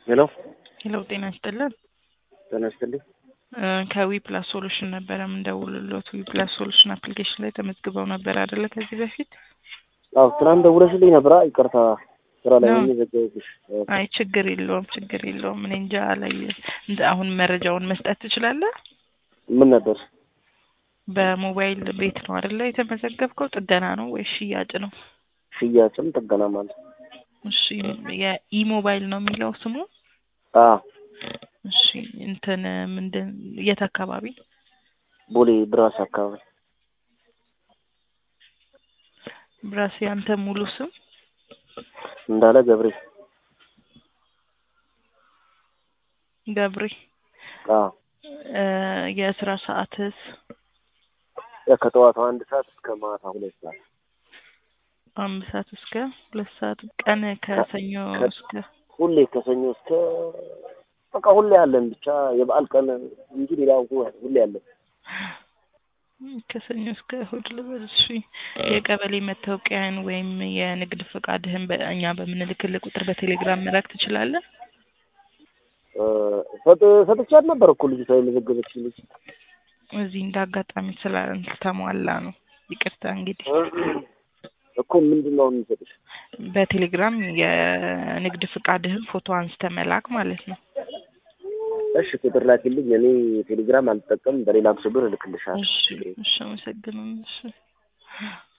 ሄሎ ሄሎ ጤና ይስጥልን። ጤና ይስጥልኝ። ከዊ ፕላስ ሶሉሽን ነበረ የምንደውልሎት። ዊ ፕላስ ሶሉሽን አፕሊኬሽን ላይ ተመዝግበው ነበር አይደለ? ከዚህ በፊት አዎ ትናንት ደውለሽልኝ ነበራ። ይቅርታ ስራ ላይ ሆኜ ዘጋሁብሽ። አይ ችግር የለውም ችግር የለውም። እኔ እንጃ ላይ እንደ አሁን መረጃውን መስጠት ትችላለህ? ምን ነበር? በሞባይል ቤት ነው አይደለ የተመዘገብከው? ጥገና ነው ወይ ሽያጭ ነው? ሽያጭም ጥገና ማለት እሺ የኢሞባይል ነው የሚለው ስሙ? አ እሺ እንትን ምንድን የት አካባቢ? ቦሌ ብራስ አካባቢ ብራስ ያንተ ሙሉ ስም? እንዳለ ገብሬ ገብሬ። አ የስራ ሰዓትስ? ከጠዋቱ አንድ ሰዓት እስከ ማታ ሁለት ሰዓት አንድ ሰዓት እስከ ሁለት ሰዓት ቀን ከሰኞ እስከ ሁሌ ከሰኞ እስከ በቃ ሁሌ አለን። ብቻ የበዓል ቀን እንጂ ሌላ ሁሌ አለን። ከሰኞ እስከ እሑድ ልበል። እሺ የቀበሌ መታወቂያን ወይም የንግድ ፈቃድህን በእኛ በምንልክልህ ቁጥር በቴሌግራም መላክ ትችላለህ? ሰጥቻት ነበር እኮ ልጅቷ የመዘገበች ልጅ እዚህ እንደ አጋጣሚ ስላልተሟላ ነው። ይቅርታ እንግዲህ እኮ ምንድን ነው የሚሰጥሽ? በቴሌግራም የንግድ ፍቃድህን ፎቶ አንስተ መላክ ማለት ነው። እሺ ቁጥር ላኪልኝ። እኔ ቴሌግራም አልጠቀም፣ በሌላ ብር እልክልሻለሁ። እሺ እሺ፣ አመሰግናለሁ። እሺ